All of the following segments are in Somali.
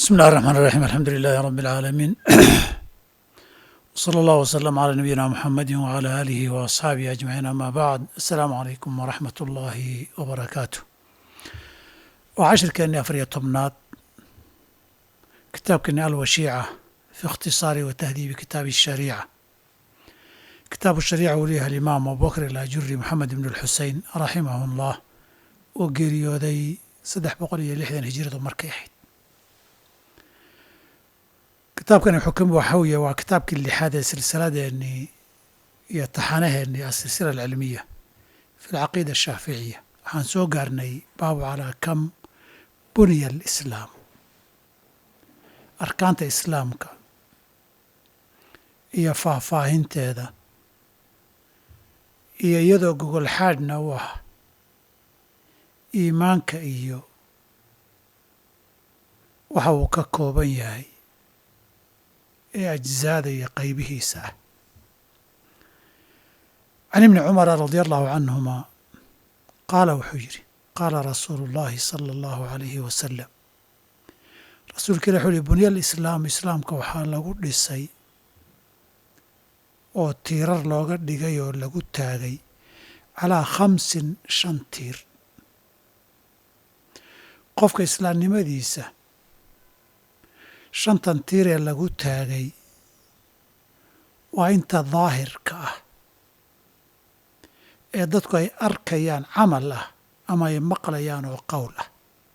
بسم الله الرحمن الرحيم الحمد لله رب العالمين وصلى الله وسلم على نبينا محمد وعلى آله وأصحابه أجمعين أما بعد السلام عليكم ورحمة الله وبركاته وعشر كأني أفرية طبنات كتاب كأني الوشيعة في اختصار وتهذيب كتاب الشريعة كتاب الشريعة وليها الإمام أبو بكر الأجري محمد بن الحسين رحمه الله وقريودي saddex boqol iyo lixdan hijiradu markay ahayd kitaabkani xukm waxa weeye waa kitaabkii lixaad ee silsiladeennii iyo taxanaheennii asilsila alcilmiya fi alcaqiida ashaaficiya waxaan soo gaarnay baabu calaa kam buniya alislaam arkaanta islaamka iyo faahfaahinteeda iyo iyadoo gogol xaadhna u ah iimaanka iyo waxa uu ka kooban yahay ee ajzaada iyo qaybihiisa ah can ibni cumara radia allahu canhuma qaala wuxuu yidhi qaala rasuulu اllahi sala allahu alayhi wasalam rasuulka ilah wuxuu yihi bunya alislaam islaamka waxaa lagu dhisay oo tiirar looga dhigay oo lagu taagay calaa khamsin shan tiir qofka islaamnimadiisa shantan tiir ee lagu taagay waa inta daahirka ah ee dadku ay arkayaan camal ah ama ay maqlayaan oo qowl ah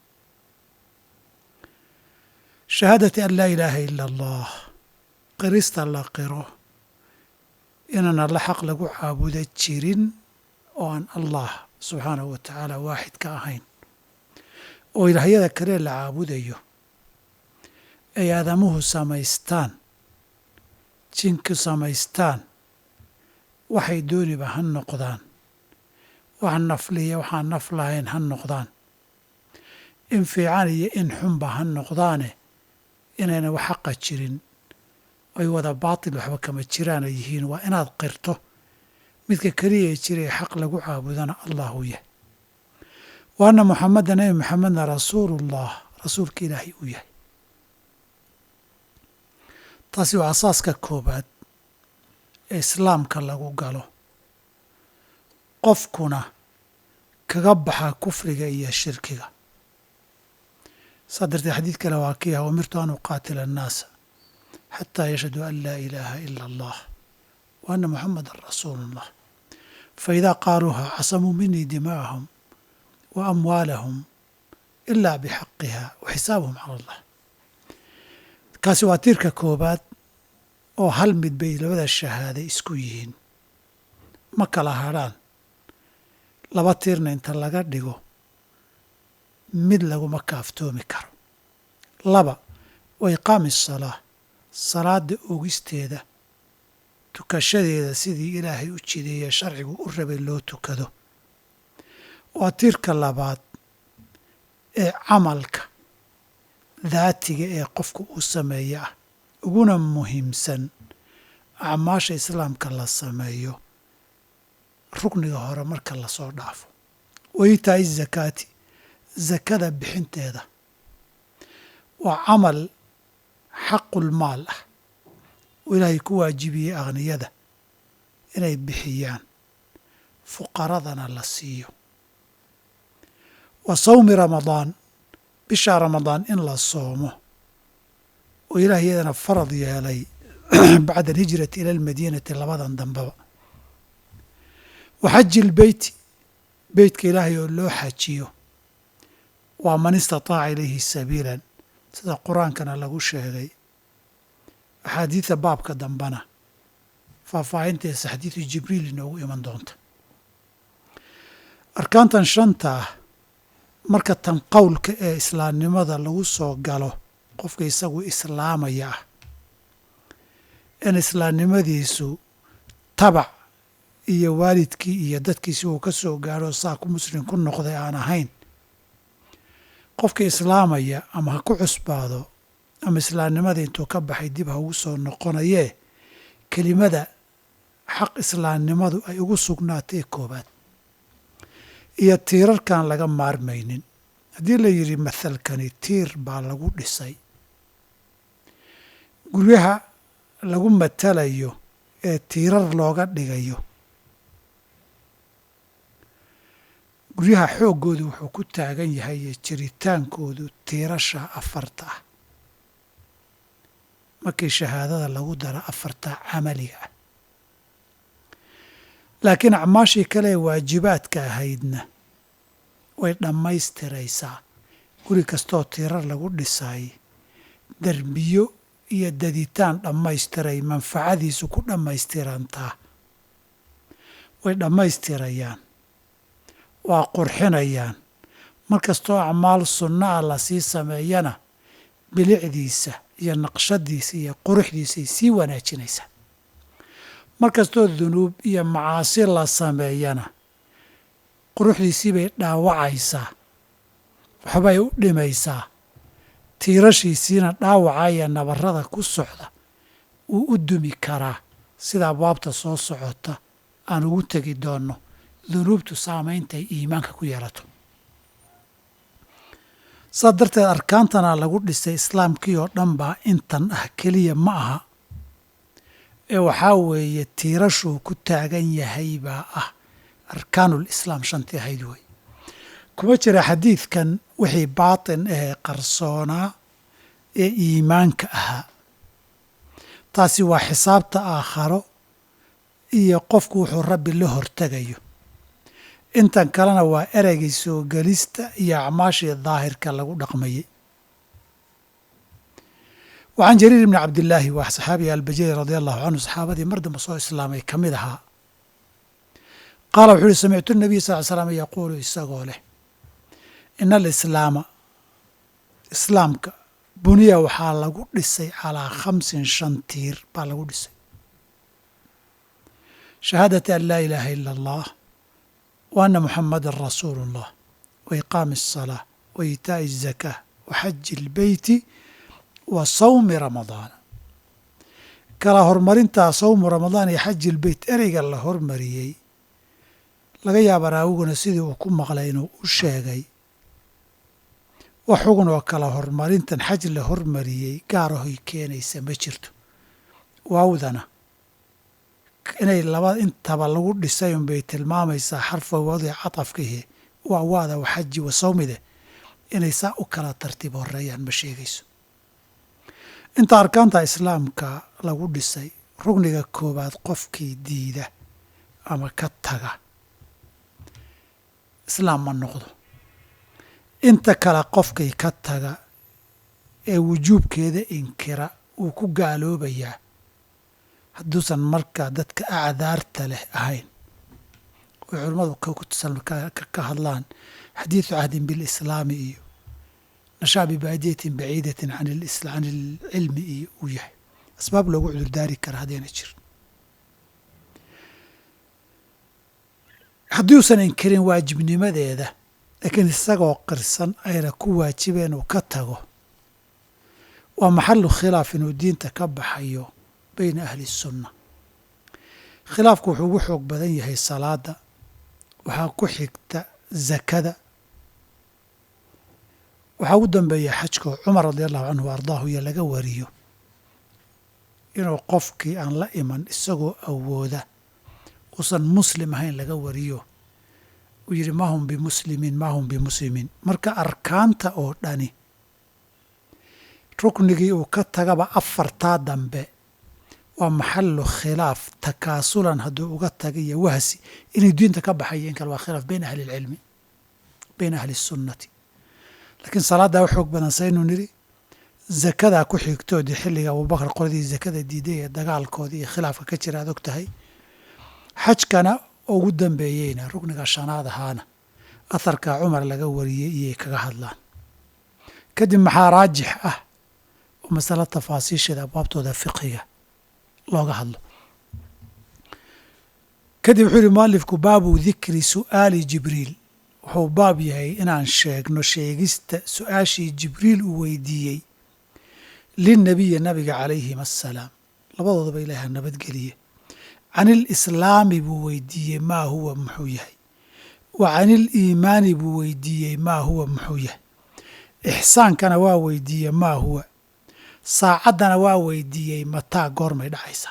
shahaadati an laa ilaaha ila allah qirista la qiro inaan alla xaq lagu caabuda jirin oo aan allah subxaanahu wa tacaala waaxid ka ahayn oo ilaahyada kale la caabudayo ay aadamuhu samaystaan jinku samaystaan waxay dooniba ha noqdaan wax nafliya waxaan naf lahayn ha noqdaan in fiican iyo in xunba ha noqdaane inayna wax xaqa jirin ay wada baatil waxba kama jiraana yihiin waa inaad qirto midka keliya ee jira ee xaq lagu caabudana allahu yahay wa anna muxameda nebi maxamedna rasuulullah rasuulka ilaahay uu yahay taasi waa asaaska koobaad ee islaamka lagu galo qofkuna kaga baxa kufriga iyo shirkiga saa darteed xadiid kale waa kii ah umirtu an uqaatila annaasa xataa yashhaduu an laa ilaaha ila allah wa anna muxamedan rasuulu ullah faidaa qaaluuha casamuu minii dimaa'ahum wa amwaalahum ilaa bixaqiha wa xisaabuhum cala allah kaasi waa tiirka koobaad oo hal mid bay labada shahaade isku yihiin ma kala hadrhaan laba tiirna inta laga dhigo mid laguma kaaftoomi karo laba wa iqaami asalaa salaada ogisteeda tukashadeeda sidii ilaahay u jideeye sharcigu u rabay loo tukado waa tiirka labaad ee camalka daatiga ee qofku uu sameeyo ah uguna muhiimsan acmaasha islaamka la sameeyo rukniga hore marka lasoo dhaafo wa itaa'i zakaati zakada bixinteeda waa camal xaqulmaal ah oo ilaahay ku waajibiyey akhniyada inay bixiyaan fuqaradana la siiyo wa sawmi ramadaan bisha ramadaan in la soomo oo ilaah iyadana farad yeelay bacda alhijrati ila almadiinati labadan dambeba wa xaji ilbeyti beytka ilaahay oo loo xajiyo waa man istataaca ilayhi sabiilan sida qur-aankana lagu sheegay axaadiida baabka dambena faahfaahinteesa xadiidu jibriil inoogu iman doonta arkaantan shanta ah marka tan qowlka ee islaamnimada lagu soo galo qofka isagu islaamaya ah in islaamnimadiisu tabac iyo waalidkii iyo dadkiisi uu ka soo gaadho saa ku muslim ku noqday aan ahayn qofka islaamaya ama ha ku cusbaado ama islaamnimada intuu ka baxay dib ha ugu soo noqonayee kelimada xaq islaamnimadu ay ugu sugnaatay koobaad iyo tiirarkaan laga maarmaynin haddii la yidhi mathalkani tiir baa lagu dhisay guryaha lagu matalayo ee tiirar looga dhigayo guryaha xooggoodu wuxuu ku taagan yahay iyo jiritaankoodu tiirasha afarta ah markii shahaadada lagu daro afarta camaliga ah laakiin acmaashii kale ee waajibaadka ahaydna way dhammaystiraysaa guri kastoo tiirar lagu dhisay derbiyo iyo daditaan dhammaystiray manfacadiisu ku dhammaystirantaa way dhammaystirayaan waa qurxinayaan mar kastoo acmaal sunna ah lasii sameeyana bilicdiisa iyo naqshadiisa iyo quruxdiisay sii wanaajinaysaa mar kastoo dunuub iyo macaasi la sameeyana quruxdiisii bay dhaawacaysaa waxbay u dhimaysaa tiirashiisiina dhaawaca iyo nabarrada ku socda wuu u dumi karaa sida abwaabta soo socota aan ugu tegi doonno dunuubtu saameyntay iimaanka ku yeelato saa darteed arkaantana lagu dhisay islaamkii oo dhan baa intan ah keliya ma aha ee waxaa weeye tiirashuu ku taagan yahay baa ah arkaanul islaam shantii ahayd wey kuma jira xadiidkan wixii baatin ahee qarsoonaa ee iimaanka ahaa taasi waa xisaabta aakharo iyo qofku wuxuu rabbi la hortegayo intan kalena waa ereygii soo gelista iyo acmaashii daahirka lagu dhaqmayey wacan jariir ibni cabdillaahi waa saxaabiga albajali radia allahu canhu saxaabadii mar dambe soo islaamay ka mid ahaa qaala wuxuu uhi samictu nabiy sal l slam yaquulu isagoo leh ina alislaama islaamka buniya waxaa lagu dhisay calaa khamsin shan tiir baa lagu dhisay shahaadati an laa ilaaha ila allah wa anna muxamadan rasuulu اllah wa iqaami الsalaa wa iitaa'i الzakaa wa xaji اlbeyti wa sawmi ramadaana kala horumarintaa sawmu ramadaan iyo xaji ilbeyt ereyga la hormariyey laga yaaba raawiguna sidii uu ku maqlay inuu u sheegay wax xugun oo kala horumarintan xaj la hormariyey gaarahoy keenaysa ma jirto waawdana inay laba intaba lagu dhisay unbay tilmaamaysaa xarfa wadi catafkihi waa waada wa xaji wa sawmide inay saa u kala tartiib horeeyaan ma sheegayso inta arkaanta islaamka lagu dhisay rugniga koowaad qofkii diida ama ka taga islaam ma noqdo inta kale qofkii ka taga ee wujuubkeeda inkira wuu ku gaaloobayaa hadduusan markaa dadka acdaarta leh ahayn oy culimmadu ka hadlaan xadiidu cahdin bilislaami iyo nashaa bibaadiyatin baciidatin can ilcilmi iyo uu yahay asbaab loogu cudurdaari kara haddayna jirin haddiuusan inkirin waajibnimadeeda laakiin isagoo qirsan ayna ku waajibeen uu ka tago waa maxalu khilaaf inuu diinta ka baxayo bayna ahli sunna khilaafku wuxuu ugu xoog badan yahay salaada waxaa ku xigta zakada waxaa ugu dambeeya xajko cumar radi allahu canhu wa ardaahu iyo laga wariyo inuu qofkii aan la iman isagoo awooda uusan muslim ahayn laga wariyo uu yidhi ma hum bimuslimiin ma hum bimuslimiin marka arkaanta oo dhani ruknigii uu ka tagaba afartaa dambe waa maxalu khilaaf takaasulan hadduu uga taga iyo wahsi inay diinta ka baxayo in kale waa khilaaf bayna ahli ilcilmi bayna ahli sunnati laakiin salaaddaa u xoog badan saynu nidhi zakadaa ku xigtoodii xilliga abubakar qoladii zakada diiday ee dagaalkoodii iyo khilaafka ka jira ad og tahay xajkana ugu dambeeyeyna rukniga shanaad ahaana aharkaa cumar laga wariyey iyay kaga hadlaan kadib maxaa raajix ah oo masalo tafaasiisheeda abwaabtooda fiqiga looga hadlo kadib wuxuu yihi mualifku baabu dikri su'aali jibriil wuxuu baab yahay inaan sheegno sheegista su-aashii jibriil uu weydiiyey lilnabiyi nabiga calayhim assalaam labadoodaba ilaaha nabadgeliye can ilislaami buu weydiiyey maa huwa muxuu yahay wa can iliimaani buu weydiiyey maa huwa muxuu yahay ixsaankana waa weydiiye maa huwa saacaddana waa weydiiyey mataa goormay dhacaysaa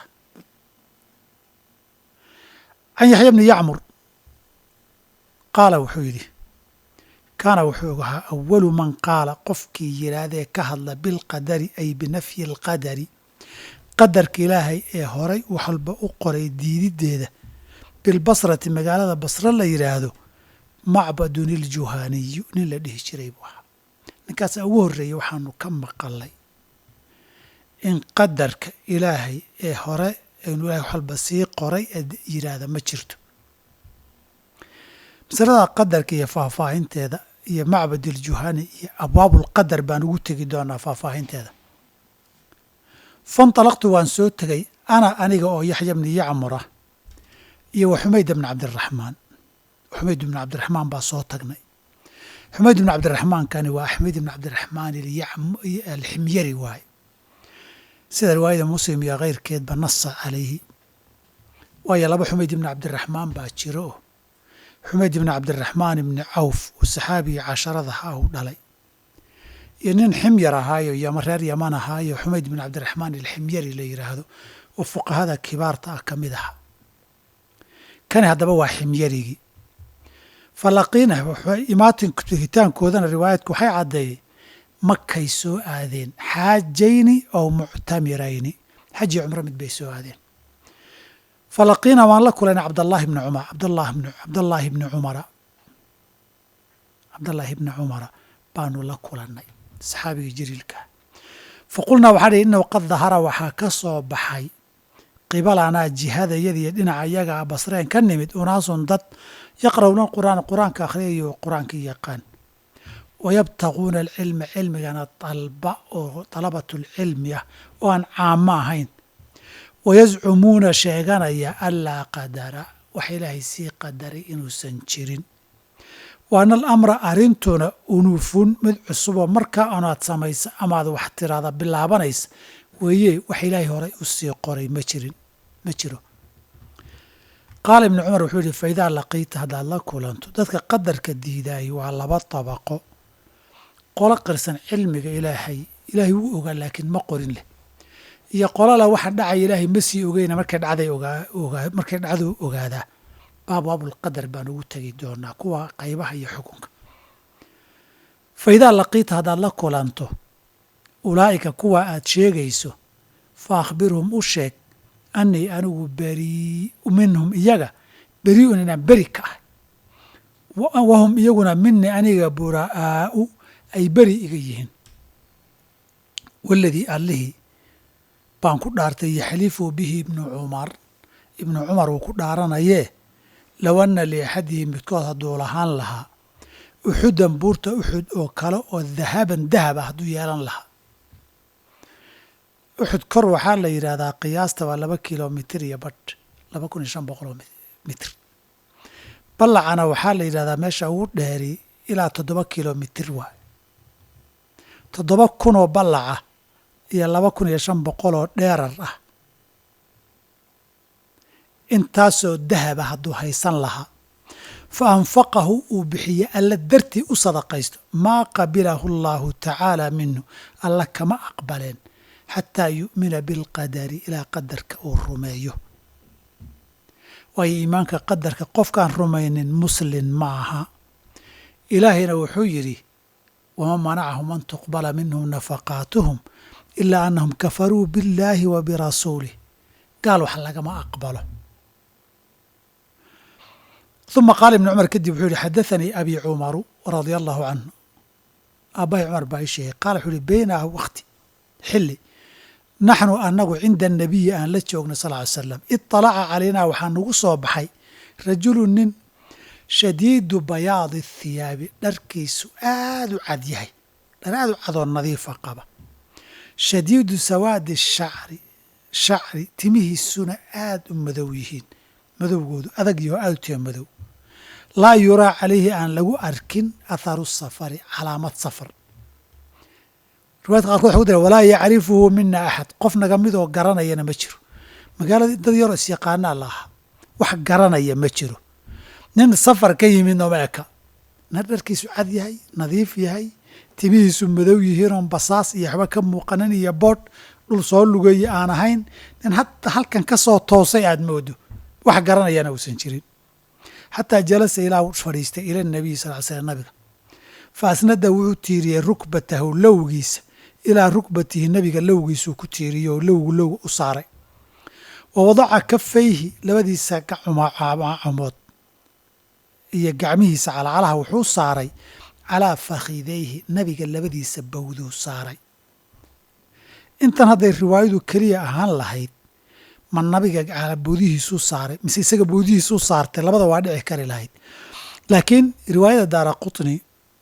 can yaxya bni yacmur qaala wuxuu yidhi kaana wuxuu ahaa awalu man qaala qofkii yidhaahdee ka hadla bilqadari ay binafyi alqadari qadarka ilaahay ee horay wax walba u qoray diididdeeda bilbasrati magaalada basre la yidhaahdo macbadun iljuhaaniyu nin la dhihi jiray buu ahaa ninkaasaa ugu horreeyey waxaanu ka maqalay in qadarka ilaahay ee hore inu ilahay wax walba sii qoray ee yidhaahda ma jirto masalada qadarka iyo faahfaahinteeda iyo macbad iljuhaani iyo abwaabulqadar baan ugu tegi doonaa faahfaahinteeda fantalaqtu waan soo tegay ana aniga oo yaxya bni yacmura iyo wa xumayd bni cabdiraxmaan xumayd bni cabdiraxmaan baa soo tagnay xumayd bni cabdiraxmaankani waa axmed bni cabdiraxmaan alximyari waaye sida riwaayada muslim iyo keyrkeedba nasa calayhi waayo laba xumayd ibni cabdiraxmaan baa jiro oo xumayd ibni cabdiraxmaan ibni cawf oo saxaabigii casharadaha u dhalay iyo nin ximyar ahaayo yama reer yaman ahaayo xumayd ibni cabdiraxmaan alximyari la yidhaahdo oo fuqahada kibaarta ah ka mid aha kani haddaba waa ximyarigii falaqiina imaatin tegitaankoodana riwaayadku waxay caddeeyey makay soo aadeen xaajayni oo muctamirayni xaji cumro mid bay soo aadeen falaqiina waan la kulayna cabdallaahi bni cumar cabdallah bn cabdallaahi bni cumara cabdallaahi bni cumara baanu la kulannay saxaabigii jaliilkaa faqulnaa waxaa dhi innahu qad dahara waxaa ka soo baxay qibalanaa jihada iyadiiyo dhinaca iyaga a basreen ka nimid unaasun dad yaqra'uuna qur'aan qur-aanka akhriyayo qur-aanka yaqaan wayabtaquuna alcilma cilmigana dalba oo dalabatulcilmi ah oo aan caamo ahayn wayascumuuna sheeganaya anlaa qadara waxa ilaahay sii qadaray inuusan jirin waana alamra arrintuna unuufun mid cusuboo markaa anaad samaysa amaad wax tiraada bilaabanaysa weeye wax ilaahay horay u sii qoray ma jirin ma jiro qaala ibnu cumar wuxuu yihi fa idaa laqiita haddaad la kulanto dadka qadarka diidaayay waa laba dabaqo qolo qirsan cilmiga ilaahay ilaahay wuu ogaa laakiin ma qorin leh iyo qolala waxa dhacaya ilaahay ma sii ogeyna markay dhacday ogaa markay dhacduu ogaadaa baabwaabulqadar baan ugu tegi doonaa kuwa qaybaha iyo xukunka fa idaa laqiita haddaad la kulanto ulaa'ika kuwa aad sheegayso fa akhbirhum u sheeg annii anigu berii'u minhum iyaga berii'un inaan beri ka ah wahum iyaguna minii aniga buraa'aa'u ay beri iga yihiin waladii allihii baan ku dhaartay yaxlifu bihi ibnu cumar ibnu cumar uu ku dhaaranayee low anna liaxadihi midkood hadduu lahaan lahaa uxudan buurta uxud oo kale oo dahaban dahab ah hadduu yeelan lahaa uxud kor waxaa la yidhaahdaa qiyaasta waa laba kilomitir iyo badh laba kun iyo shan boqoloo mitir ballacana waxaa la yidhahdaa meesha ugu dheeri ilaa toddoba kilomitir waay toddoba kunoo ballaca iyo laba kun iyo shan boqoloo dheerar ah intaasoo dahaba hadduu haysan lahaa fa anfaqahu uu bixiye alla dartii u sadaqaysto maa qabilahu allaahu tacaala minhu alla kama aqbaleen xataa yu'mina bilqadari ilaa qadarka uu rumeeyo waayo iimaanka qadarka qofkaan rumaynin muslin ma aha ilaahayna wuxuu yidhi wama manacahum an tuqbala minhum nafaqaatuhum ilaa annahum kafaruu biاllaahi wa birasuulih gaal wax lagama aqbalo uma qaala ibnu cumar kadib wuxuu yihi xadaanii abi cumaru radia allahu canhu aabbahay cumar baa ii sheegay qaala wuxuu yihi beynaa wakti xilli naxnu annagu cinda anabiyi aan la joogno sal ly slam iطalaca calaynaa waxaa nagu soo baxay rajulu nin shadiidu bayaadi thiyaabi dharkiisu aad u cad yahay dhar aad u cadoo nadiifa qaba shadiidu sawaadi shacri shacri timihiisuna aad u madow yihiin madowgoodu adag yaho aad u tiya madow laa yuraa calayhi aan lagu arkin atharu safari calaamad safar riwayadka qaarkood waxa ku dira walaa yacrifuhu mina axad qof naga midoo garanayana ma jiro magaaladii dad yaroo isyaqaanaa la ahaa wax garanaya ma jiro nin safar ka yimid nooma eka nin dharkiisu cad yahay nadiif yahay timihiisu madow yihiin oon basaas iyo waxba ka muuqanin iyo boodh dhul soo lugeeye aan ahayn nin hadda halkan ka soo toosay aad moodo wax garanayana uusan jirin xataa jalasa ilaa u fadhiistay ila nabiyi sal ly slam nabiga fa asnada wuxuu tiiriyey rukbatahu lowgiisa ilaa rukbatihi nabiga lowgiisuu ku tiiriyey oo lowgu low u saaray wa wadaca kafayhi labadiisa camood iyo gacmihiisa calacalaha wuxuu saaray calaa fakhidayhi nabiga labadiisa bawduu saaray intan hadday riwaayadu keliya ahaan lahayd ma nabiga boodihiisuu saaray mise isaga boodihiisuu saartay labada waa dhici kari lahayd laakiin riwaayada daara qutni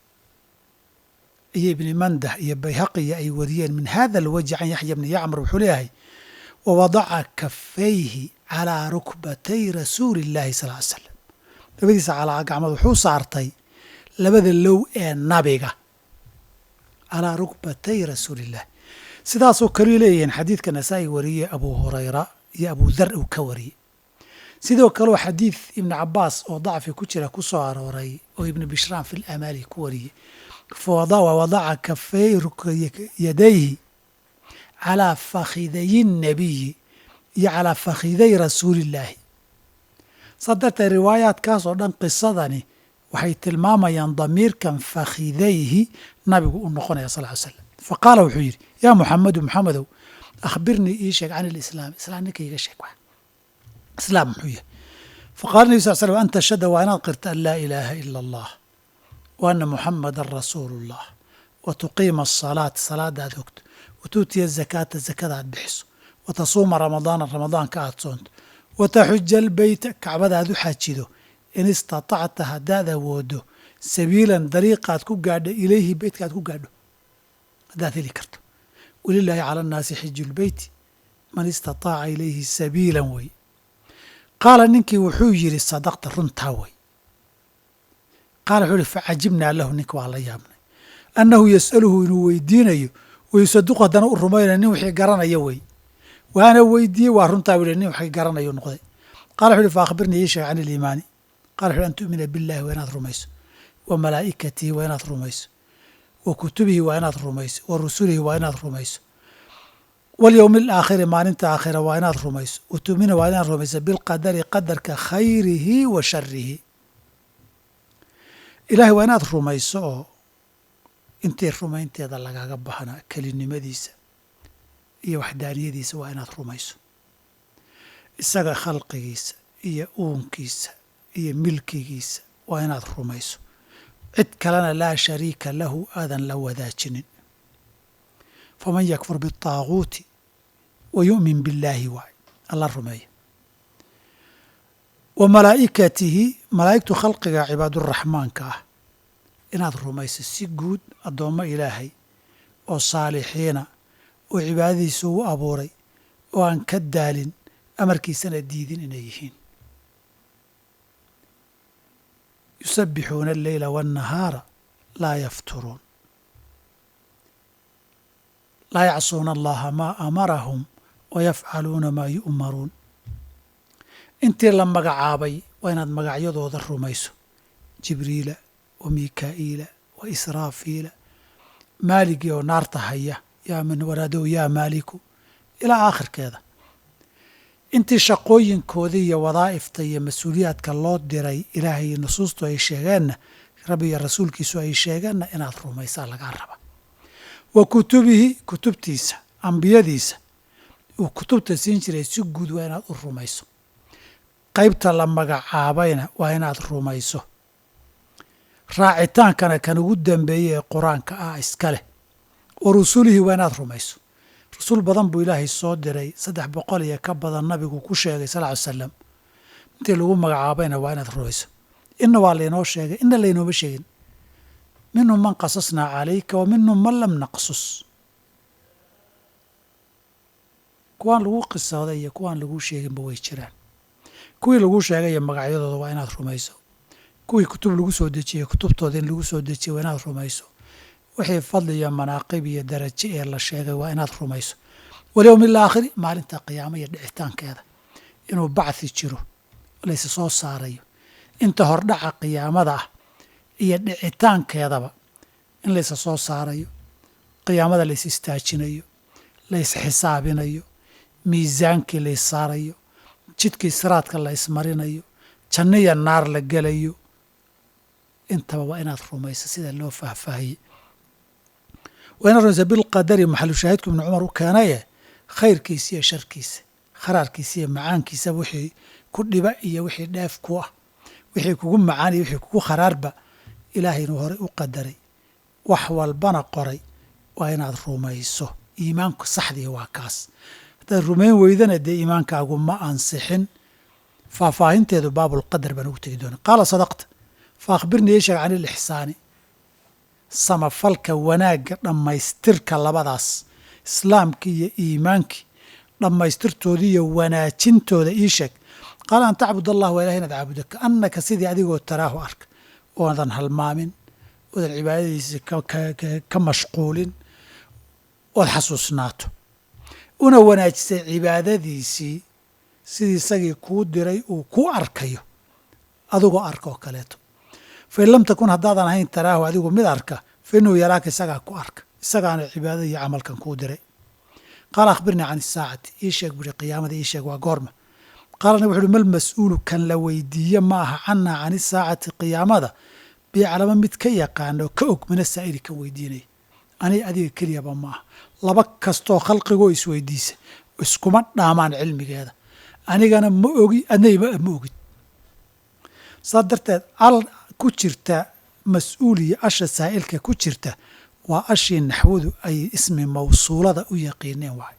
iyo ibni mandah iyo bayhaqiya ay wariyeen min hada alwajhi can yaxya bni yacmar wuxuu leeyahay wa wadaca kafayhi calaa rukbatay rasuuli illahi sal ly slam labadiisa calaa gacmood wuxuu saartay labada low ee nabiga calaa rukbatay rasuuliillah sidaasoo kaleu leeyihiin xadiidka nasaa-i wariyey abu hurayra iyo abu dar uu ka wariyey sidoo kaleo xadiid ibni cabaas oo dacfi ku jira ku soo arooray oo ibni bishraan fi lamaali ku wariyey wa wadaca kafay yadayhi calaa fakhidayi nabiyi iyo calaa fakhiday rasuulillaahi saa darteed riwaayaadkaas oo dhan qisadani waxay tilmaamayaan damiirkan fakhidayhi nabigu u noqonaya sal ly slam fa qaala wuxuu yidhi yaa muxamedu muxamedow akhbirnii ii sheeg can ilislaam islaam ninka iiga sheeg wax islaam muxuu yahay faqala nebi sal slm an tashhada waa inaad qirta an laa ilaaha ila allah wa ana muxamadan rasuulu ullah wa tuqiima asalaata salaada aad ogto wa tuutiya azakaata zakada aad bixiso wa tasuuma ramadaana ramadaanka aad soonto wa taxuja albeyta kacbada aad u xajido in istatacta haddaad awoodo sabiilan dariiqaad ku gaadho ilayhi beytka aad ku gaadho haddaad heli karto walilaahi cala annaasi xiju lbeyti man istataaca ilayhi sabiilan wey qaala ninkii wuxuu yidhi sadaqta runtaa wey qaala wuxuu yihi facajibnaa lahu ninka waa la yaabnay annahu yas'aluhu inuu weydiinayo wayusaduqu haddana u rumaynayo nin wixii garanaya wey waana weydiiyey waa runtaa buu nin waxay garanayo noqday qala wuxu uhi fa akhbirnii ii sheeg can iliimaani qala wuxu an tu'mina billahi waa inaad rumayso wa malaa'ikatihi waa inaad rumayso wa kutubihi waa inaad rumayso wa rusulihi waa inaad rumayso walyowmi alaakhiri maalinta aakhira waa inaad rumayso wa tu'mina waa inaad rumayso bilqadari qadarka khayrihi wa sharihi ilahay waa inaad rumayso oo intii rumaynteeda lagaga baxna kelinimadiisa iyo waxdaaniyadiisa waa inaad rumayso isaga khalqigiisa iyo uunkiisa iyo milkigiisa waa inaad rumayso cid kalena laa shariika lahu aadan la wadaajinin faman yakfur biالطaaguuti wa yu'min billaahi waay alla rumeeya wa malaa'ikatihi malaa'igtu khalqiga cibaaduraxmaanka ah inaad rumayso si guud addoommo ilaahay oo saalixiina oo cibaadadiisa u abuuray oo aan ka daalin amarkiisana diidin inay yihiin yusabbixuuna alleyla waannahaara laa yafturuun laa yacsuuna allaha maa amarahum wa yafcaluuna maa yu'maruun intii la magacaabay waa inaad magacyadooda rumayso jibriila wa mikaa'iila wa israafiila maaligii oo naarta haya yaa min waraadow yaa maaliku ilaa aakhirkeeda intii shaqooyinkooda iyo wadaa'ifta iyo mas-uuliyaadka loo diray ilaahay iyo nusuustu ay sheegeenna rabbi iyo rasuulkiisu ay sheegeenna inaad rumaysaa lagaa raba wa kutubihi kutubtiisa ambiyadiisa uu kutubta siin jiray si guud waa inaad u rumayso qaybta la magacaabayna waa inaad rumayso raacitaankana kan ugu dambeeyey ee qur-aanka ah iska leh wa rusulihi waa inaad rumayso rasuul badan buu ilaahay soo diray saddex boqol iyo ka badan nabigu ku sheegay sal ly salam intii lagu magacaabayna waa inaad rumayso inna waa laynoo sheegay inna laynooma sheegin minhum man qasasnaa calayka wa minhum man lam naqsus kuwaan lagu qisooday iyo kuwaan laguu sheeginba way jiraan kuwii laguu sheegay magacyadooda waa inaad rumayso kuwii kutub lagu soo dejiyey kutubtooda in lagu soo dejiyey waa inaad rumayso wixii fadli iyo manaaqib iyo darajo ee la sheegay waa inaad rumayso walyowmi alaakhiri maalinta qiyaamo iyo dhicitaankeeda inuu bacthi jiro laysa soo saarayo inta hordhaca qiyaamada ah iyo dhicitaankeedaba in laysa soo saarayo qiyaamada lays istaajinayo lays xisaabinayo miisaankii lays saarayo jidkii siraadka la ysmarinayo janniya naar la gelayo intaba waa inaad rumayso sida loo faahfaahiyey waa inaad rumaysa bilqadari maxalu shaahidku ibnu cumar u keenaye khayrkiisa iyo sharkiisa kharaarkiisa iyo macaankiisa wixii ku dhiba iyo wixii dheef ku ah wixii kugu macaan iyo wixii kugu kharaarba ilaahay inuu horey u qadaray wax walbana qoray waa inaad rumayso iimaanku saxdii waa kaas haddaad rumayn weydana dee iimaankaagu ma ansixin faahfaahinteedu baabulqadar baan ugu tegi doona qaala sadaqta fa akhbirnii yeesheeg can ilixsaani samafalka wanaagga dhammaystirka labadaas islaamkii iyo iimaankii dhammaystirtooda iyo wanaajintooda ii sheeg qaala an tacbud allah waa ilahay inaad caabudo kaannaka sidii adigoo taraahu arka oodan halmaamin oodan cibaadadiisi ka mashquulin ood xasuusnaato una wanaajisay cibaadadiisii sidii isagii kuu diray uu ku arkayo adigoo arka oo kaleeto fain lam takun haddaadan ahayn taraahu adigu mid arka fa inuu yaraaka isagaa ku arka isagaana cibaadada iyo camalkan kuu diray qaala akhbirnii can isaacati ii sheeg buuri qiyaamada ii sheeg waa goorma qaala nabig wuxu uhi mal mas-uulu kan la weydiiye ma aha canaa can isaacati qiyaamada biaclama mid ka yaqaano ka og mina saa'ili kan weydiinaya ani adiga keliyaba ma aha laba kastoo khalqigoo isweydiisa iskuma dhaamaan cilmigeeda anigana ma ogi adnayba ma ogid saas darteed al ku jirta mas-uuliya asha saa'ilka ku jirta waa ashii naxwadu ay ismi mawsuulada u yaqiineen waay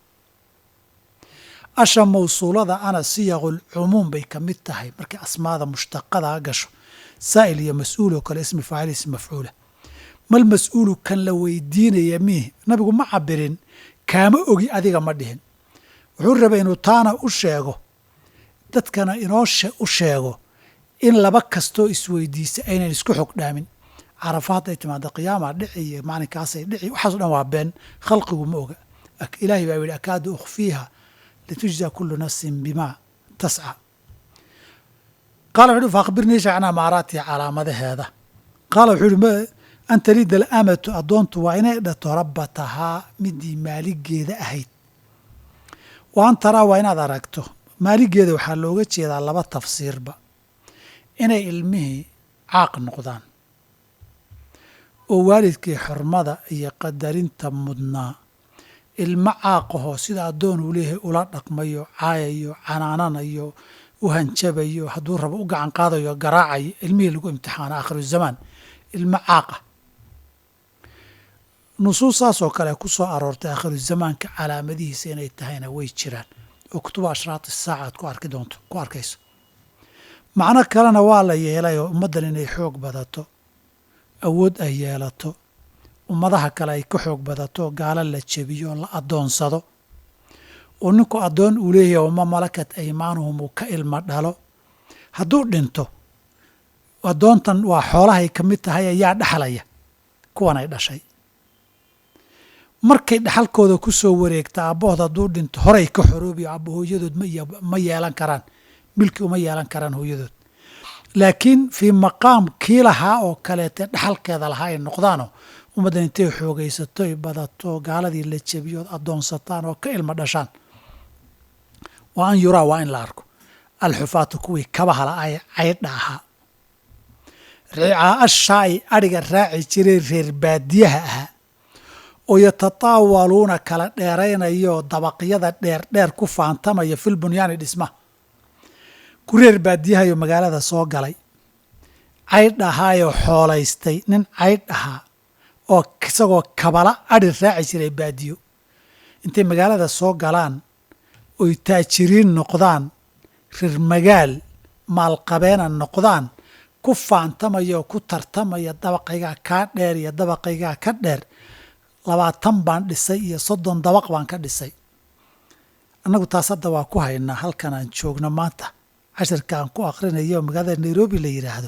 asha mawsuulada ana siyaqul cumuum bay ka mid tahay markay asmaada mushtaqada gasho saa'il iyo mas-uul oo kale ismi faacil ismi mafcuula mal mas-uulu kan la weydiinaya miih nabigu ma cabirin kaama ogi adiga ma dhihin wuxuu rabay inuu taana u sheego dadkana inoo u sheego in laba kastoo isweydiisa aynan isku xog dhaamin carafa hadday timaado qiyaama dhici iyo maalinkaasay dhici waxaaso dhan waa been khalqigu ma oga ilaahay baa yidhi akaadu ukhfiiha litujza kulu nafsin bimaa tasca qaala wuxu uhi fa akhbirnii shacnaa maaraatiha calaamadaheeda qaala wuxuu uhi an talida alamatu addoontu waa inay dhato rabbatahaa midii maaligeeda ahayd wa an taraa waa inaad aragto maaligeeda waxaa looga jeedaa laba tafsiirba inay ilmihii caaq noqdaan oo waalidkii xurmada iyo qadarinta mudnaa ilmo caaqahoo sida addoon uu leeyahay ula dhaqmayo caayayo canaananayo u hanjabayo hadduu rabo u gacan qaadayo garaacayo ilmihii lagu imtixaana aakhiru zamaan ilmo caaqa nusuus saasoo kale ku soo aroortay aakhiru zamaanka calaamadihiisa inay tahayna way jiraan oo kutuba ashraat isaaca aad ku arki doonto ku arkayso macno kalena waa la yeelay oo ummaddan inay xoog badato awood ay yeelato ummadaha kale ay ka xoog badato gaalo la jebiyo oo la addoonsado oo ninku addoon uu leeyahay wama malakat aymaanuhum uu ka ilmo dhalo hadduu dhinto addoontan waa xoolahay ka mid tahay ayaa dhexlaya kuwan ay dhashay markay dhexalkooda ku soo wareegta aabbahood hadduu dhinto horay ka xoroobiyo aabba hooyadood ma yeelan karaan milki uma yeelan karaan hooyadood laakiin fii maqaam kii lahaa oo kaleete dhexalkeeda lahaa ay noqdaanoo ummaddan intay xoogaysato ay badato gaaladii la jebiyood addoonsataan oo ka ilmo dhashaan waa an yuraa waa in la arko alxufaatu kuwii kabahala ay caydha ahaa ricaa-ashaa ay adhiga raaci jireen reer baadiyaha ahaa oo yatataawaluuna kala dheeraynayo dabaqyada dheerdheer ku faantamaya fil bunyaani dhismaha ku reer baadiyahayo magaalada soo galay caydh ahaayoo xoolaystay nin caydh ahaa oo isagoo kabala adhi raaci jiray baadiyo intay magaalada soo galaan oy taajiriin noqdaan reer magaal maalqabeena noqdaan ku faantamaya oo ku tartamaya dabaqaygaa kaa dheer iyo dabaqaygaa ka dheer labaatan baan dhisay iyo soddon dabaq baan ka dhisay annagu taas hadda waa ku haynaa halkan aan joogno maanta cashirka aan ku akhrinayo magaalada nairobi la yidhaahdo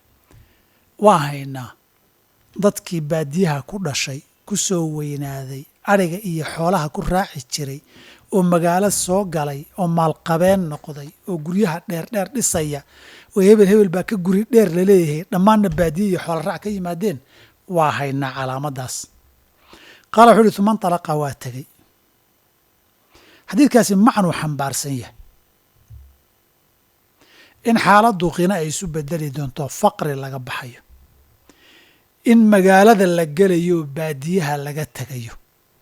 waa haynaa dadkii baadiyaha ku dhashay ku soo weynaaday adhiga iyo xoolaha ku raaci jiray oo magaalo soo galay oo maalqabeen noqday oo guryaha dheerdheer dhisaya oo hebel hebel baa ka guri dheer laleeyahay dhammaanna baadiye iyo xoola raac ka yimaadeen waa haynaa calaamaddaas qaala wuxuu uhi uma nطalaqa waa tegey xadiidkaasi macnuu xambaarsan yahay in xaaladdu qina ay isu bedeli doonto faqri laga baxayo in magaalada la gelayo baadiyaha laga tegayo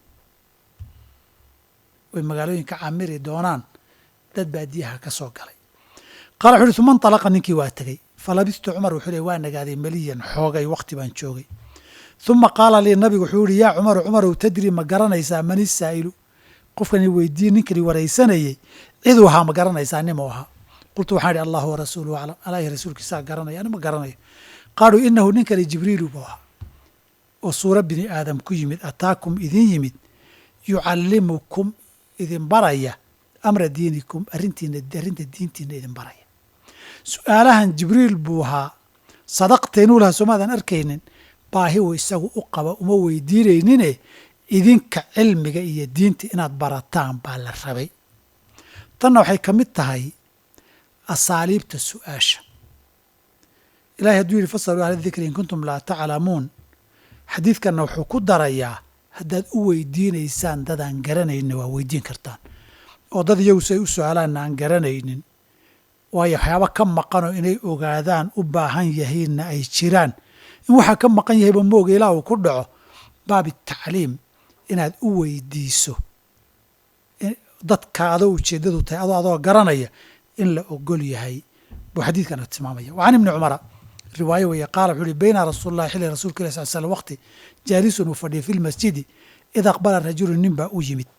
way magaalooyinka camiri doonaan dad baadiyaha ka soo galay qaala wuxu uhi uma nطalaqa ninkii waa tegey falabistu cumar wuxuu le waa nagaaday meliyan xoogay wakhti baan joogay uma qaala lii nabigu wuxuu yihi yaa cumaru cumarow tadri ma garanaysaa man isaa'ilu qofkani weydiiye ninkani waraysanayey ciduu ahaa ma garanaysaa nimuu ahaa qultu waxaan idhi allahu warasuuluhu aclam alaahi rasuulkiisaa garanaya ani ma garanayo qaaluu inahu ninkani jibriilu buu ahaa oo suuro bini aadam ku yimid ataakum idin yimid yucallimukum idin baraya amra diinikum arrintiina arrinta diintiina idin baraya su-aalahan jibriil buu ahaa sadaqteenuu lahaa soomaadan arkaynin baahi uu isagu u qaba uma weydiinaynine idinka cilmiga iyo diinta inaad barataan baa la rabay tanna waxay ka mid tahay asaaliibta su-aasha ilahay hadduu yidhi fasaluu ahla dikri in kuntum laa taclamuun xadiidkanna wuxuu ku darayaa haddaad u weydiinaysaan dadaan garanaynin waa weydiin kartaan oo dad iyagu si ay u su-aalaanna aan garanaynin waayo waxyaaba ka maqanoo inay ogaadaan u baahan yahiinna ay jiraan in waxaa ka maqan yahayba mooga ilaa uu ku dhaco baabi tacliim inaad u weydiiso dadka adoo ujeeddadu tahay adoo adoo garanaya in la ogol yahay buu xadiidkana tilmaamaya wa can ibni cumara riwaayo weeye qaala wuxuu uhi bayna rasuul llahi xilli rasulka ilah sal slam waqti jaalisun uu fadhiyay fi lmasjidi id aqbala rajulu nin baa u yimid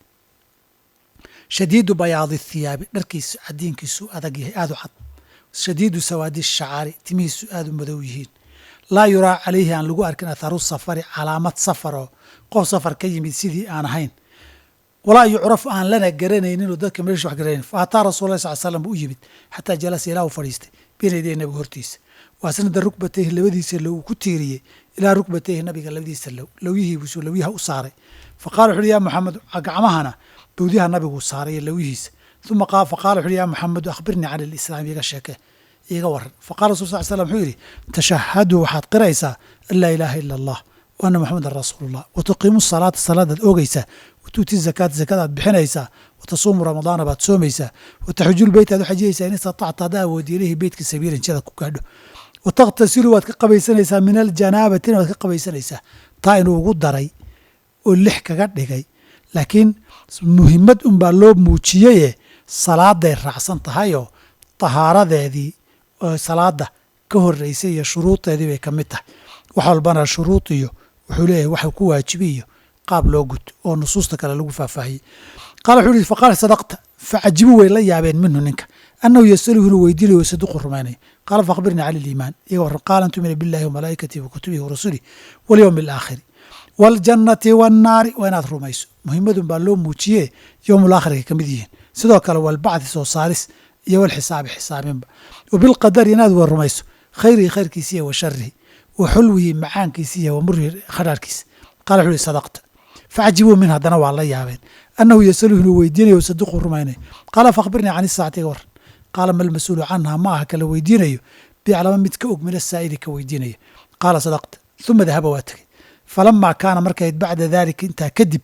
shadiidu bayaadi thiyaabi dharkiisu cadiinkiisu adag yahay aad u cad shadiidu sawaadi shacaari timihiisu aad u madow yihiin laa yuraa calayhi aan lagu arkin atharu safari calaamad safaroo qof safar ka yimid sidii aan ahayn walaa yucraf aan lana garanayninoo dadka meesha wax garanayn fa ataa rasul lah sal slam buu u yimid xataa jalasa ilaa uu fadhiistay bayna yaday nabiga hortiisa waasnada rukbatayhi labadiisa low uu ku tiiriyey ilaa rukbatayhi nabiga labadiisa low lowyihiibusuu lowyaha u saaray fa qala wuxu uhi yaa maxamed gacmahana bawdyaha nabiguu saaray lowyihiisa uma fa qala wuxu uhi yaa maxamedu akhbirnii can alislaam iga sheeke iga waran faqala rasul sal slam wuxuu yidhi tashahaduu waxaad qiraysaa an laa ilaaha ila allah wa anna maxamedan rasuulullah wa tuqiimu salaata salaadaad oogaysaa wa tuuti zakaata zakadaad bixinaysaa wa tasuumu ramadaana baad soomaysaa wa taxujul beyt aad u xajiyaysaa in istatacta haddaa awoodi ilayhi beytka sabiilan jadaad ku gaadho wa takhtasilu waad ka qabaysanaysaa min aljanaabati waad ka qabaysanaysaa taa inuu ugu daray oo lix kaga dhigay laakiin muhimmad unbaa loo muujiyeye salaaday raacsan tahayoo tahaaradeedii oo salaada ka horeysay iyo shuruudeedii bay ka mid tahay wax walbana shuruud iyo wuxuu leeyahay waxa ku waajibi iyo qaab loo guto oo nusuusta kale lagu faahfaahiyey qaala wuxuu yihi faqaala sadaqta facajibu way la yaabeen minhu ninka annahu yasaluhu inuu weydiinayo saduqu rumaynaya qaala faakbirnii cala aliimaan iyaga warran qaala an tumina billahi wamalaa'ikatihi wakutubihi warasulihi walyowmi alaakhiri waaljannati waannaari waa inaad rumayso muhimadun baa loo muujiye yowmul aakhirka ka mid yihiin sidoo kale walbacdi soo saaris iyo walxisaabi xisaabinba wa bilqadari inaad wa rumayso khayrihi khayrkiisiiyo wa sharihi wa xulwihi macaankiisiiyo wa murihi khadhaarkiisa qala wuxu uhi sadaqta facajibuu min haddana waa la yaabeen annahu yasaluhu inuu weydiinayo saduqu rumaynayo qaala faakbirnii can isaacati iga waran qaala ma lmas-uulu canha ma aha kala weydiinayo biclama mid ka og min asaa'ili ka weydiinaya qaala sadaqta uma dahaba waa tegey falamaa kaana markayd bacda daalika intaa kadib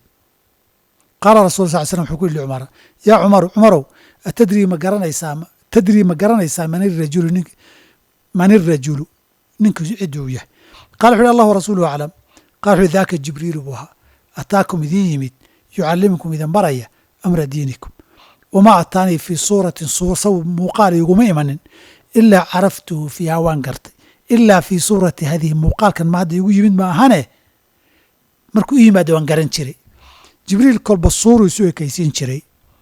qaala rasul sal slam wuxuu ku yihi cumara yaa cumaru cumarow atadrii ma garanaysaa tadrii ma garanaysaa man irajulu nin man irajulu ninku ciduu yahay qala wuxu uhi allahu rasuluhu aclam qala wuxu daaka jibriilu buu ahaa ataakum idin yimid yucallimukum idin baraya amra diinikum wamaa ataanii fii suuratin saw muuqaal iguma imanin ilaa caraftuhu fiiha waan gartay ilaa fii suurati hadihi muuqaalkan ma hadda igu yimid ma ahane markuu u yimaada waan garan jiray jibriil kolba suuruu isu ekaysiin jiray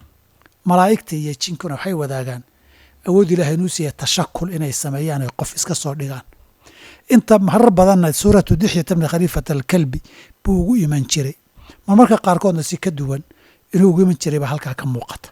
malaa'igta iyo jinkuna waxay wadaagaan awood ilahay inuu siiya tashakul inay sameeyaan ay qof iska soo dhigaan inta marar badanna suuratu dixyata bni khaliifata alkalbi buu ugu iman jiray marmarka qaarkoodna si ka duwan inuu ugu iman jiray baa halkaa ka muuqata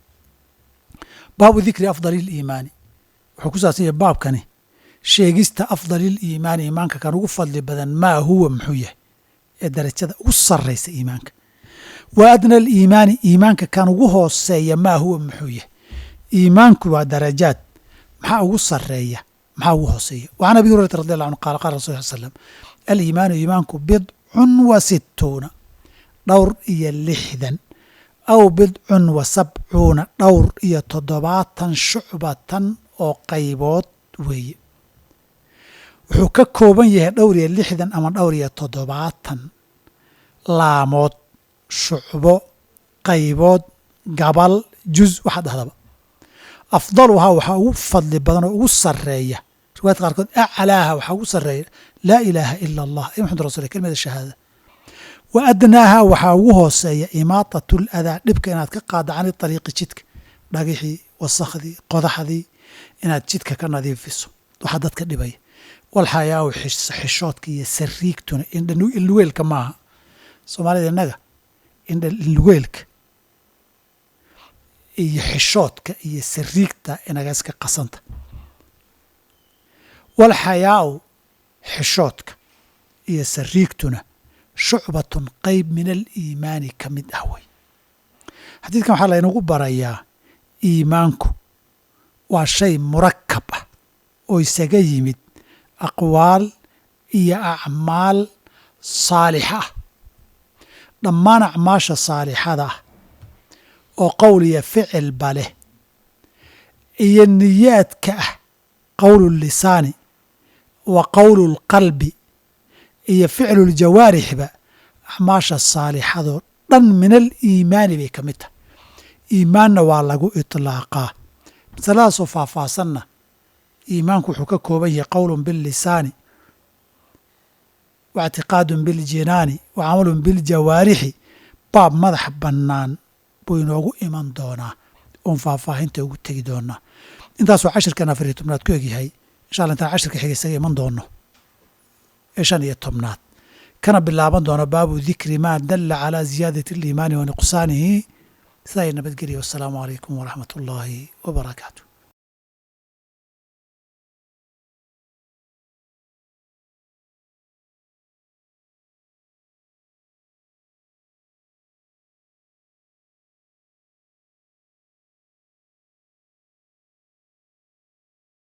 baabu dikri afdali iliimaani wuxuu ku saabsan yahay baabkani sheegista afdaliliimaani iimaanka kan ugu fadli badan maa huwa muxuu yahay ee darajada ugu sarraysa iimaanka wa adna aliimaani iimaanka kan ugu hooseeya maa huwa muxuu yahay iimaanku waa darajaad maxaa ugu sarreeya maxaa ugu hooseeya wa can abi hurayrata radi allah anhu qaala qaala rasul sal slam aliimaanu iimaanku bidcun wa sittuuna dhowr iyo lixdan aw bidcun wa sabcuuna dhowr iyo toddobaatan shucbatan oo qaybood weeye wuxuu ka kooban yahay dhowr iyo lixdan ama dhowr iyo toddobaatan laamood shucbo qaybood gabal juz waxaa dhahdaba afdaluhaa waxaa ugu fadli badan oo ugu sarreeya riwaayadka qaarkood aclaaha waxaa ugu sarreeya laa ilaaha ila allah ay maxamud rasul kelimada shahaada wa adnaaha waxaa ugu hooseeya imaatat ladaa dhibka inaad ka qaadda cani ariiqi jidka dhagixii wasakhdii qodaxdii inaad jidka ka nadiifiso waxaa dadka dhibaya walxayaawu xishoodka iyo sariigtuna indhalugeelka maaha soomaalida innaga indhalugeelka iyo xishoodka iyo sariigta inaga iska qasanta walxayaau xishoodka iyo sariigtuna shucbatun qeyb min aliimaani ka mid ah wey xadiidkan waxaa laynagu barayaa iimaanku waa shay murakab ah oo isaga yimid aqwaal iyo acmaal saalixa ah dhammaan acmaasha saalixada ah oo qowl iyo ficilba leh iyo niyaadka ah qowlu lisaani wa qowlu lqalbi iyo ficlu ljawaarixba acmaasha saalixadoo dhan min aliimaani bay ka mid tahay iimaanna waa lagu itlaaqaa masaladaasoo faahfaahsanna iimaanku wuxuu ka kooban yahay qowlun billisaani wa ictiqaadun biljinaani wa camalun biljawaarixi baab madax bannaan buu inoogu iman doonaa oon faahfaahinta ugu tegi doonaa intaasoo cashirkan afariyo tobnaad ku egyahay insha alla intaan cashirka xiga isaga iman doono ee shan iyo tobnaad kana bilaaban doona baabu dikri maa dalla calaa ziyaadati aliimaani wa nuqsaanihi sidaa iyo nabadgelya wassalaamu calaykum waraxmat ullaahi wa barakaatu